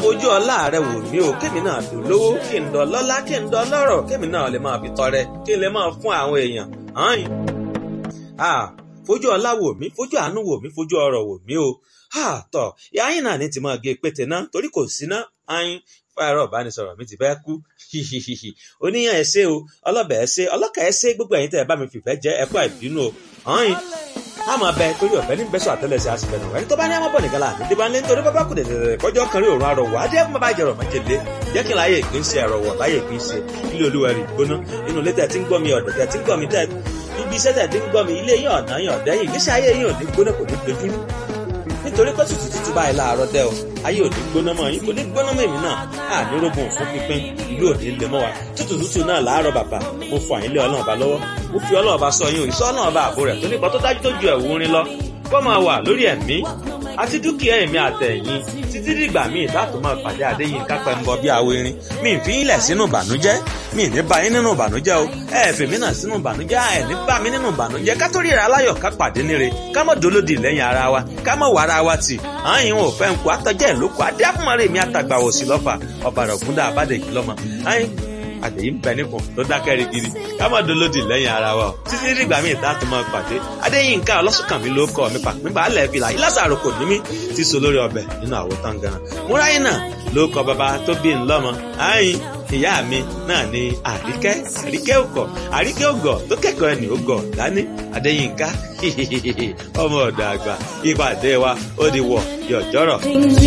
fojú ọlá rẹ wò mí o kémi náà fi lówó kí n dọ lọ́lá kí n dọ lọ́rọ̀ kémi náà lè máa fi tọrẹ kí n lè máa fún àwọn èèyàn hàn ah fojú ọlá wò mí fojú àánú wò mí fojú ọrọ̀ wò mí o ah tọ yáyìn náà ní ti máa gé pété náà torí kò sí náà ayin fáyọrọ ìbánisọ̀rọ̀ mi ti fẹ́ kú hihihihi oníyàn ẹ ṣé o ọlọbẹ ẹ ṣé ọlọkà ẹ ṣé gbogbo ẹ̀yin tẹ́ ẹ bá mi fìfẹ́ jẹ ẹ kú àìbínú o ayin a máa bẹ torí ọ̀fẹ́ ní bẹ́sọ̀ àtẹ́lẹsẹ̀ àsìfẹ́ náà ẹni tó bá ní àmọ́ bọ̀ nìkan láàánú débà ńlẹ́ nítorí bábá kù dẹ̀dẹ̀dẹ̀ kọjọ́ kan rí òórùn arọ̀wọ̀ adé fún bàbá ìjẹrọ̀ májèlé jẹ́ kí n láyé ìpín sí ẹ̀rọ̀wọ̀ láyé ìpín sí ilé olúwa rí gbóná inú ilé tẹ̀ tí ń gbọ́ mi ọ̀dọ̀ tẹ̀ tí ń gbọ́ mi tẹ̀ ibi iṣẹ́ tẹ̀ tí ń gbọ́ mi ilé yín ọ̀nà yín ọ̀dẹ́ yìí ìgbésí ayé yín ò ní gbóná kò ní dojúrú nítorí pé tútù tútù báyìí láàárọ̀ dẹ́ o ayé ò ní gbóná mọ́ yín kò ní gbóná mọ́ èmi náà àní rógun òfin pínpín ìlú ò ní lè mọ́ wa tútù tútù náà láàárọ̀ bàbá mo fọ àyín lé ọlọ́run ọba lọ́wọ́ mo fi ọlọ́run ọba sọ yín òyìnbó ọlọ́run ọba àbò rẹ̀ tó nípa tó dájú tó ju ẹ̀wù orin lọ kó máa wà lórí ẹ̀mí àti dúkìá ẹ̀mí àtẹ̀yìn títí dìgbà míì láti máa pàdé àdéyìn kápẹ́ ń bọ bí awo irin mi fi ń lẹ̀ sínú ìbànújẹ́ mi ní bá yín nínú ìbànújẹ́ o ẹ fè mí náà sínú ìbànújẹ́ ẹ ní bá mi nínú ìbànújẹ́ ká tó ríra aláyọ̀ ká pàdé níre ká mọ̀ dolódì lẹ́yìn ara wa ká mọ̀ wàrà wa tì àyìn ò fẹ́ ń kó àtọ́jẹ́ ìlókò adé àfúnmọ́rẹ́ mi àtàgbà òsì lọ́fà ọ̀bàrà ògúndà àbádẹ́jì lọ́mọ àyìn àtẹ̀yìn bẹ nípò tó dákẹ́ rigidi ká má dolódì lẹ́yìn ara wa o títí dìgbà míì tá a tún máa pàdé adéyínká ọlọ́sùnkànmí ló kọ́ mi pàpín balẹ̀ fìlà ìlàsàrò kò ní mí ti so lórí ọbẹ̀ nínú àwo tangaran múráyìn náà ló kọ bàbá tó bí n lọ́mọ àyìn ìyá mi náà ni àríkẹ́ àríkẹ́ òkọ̀ àríkẹ́ ògọ̀ tó kẹ́kọ̀ọ́ ẹni ògọ̀ dání adéyínká ọmọ ọ̀dọ̀ àgbà ìpàdé wa ó di wọ̀ yọ̀jọ́rọ̀.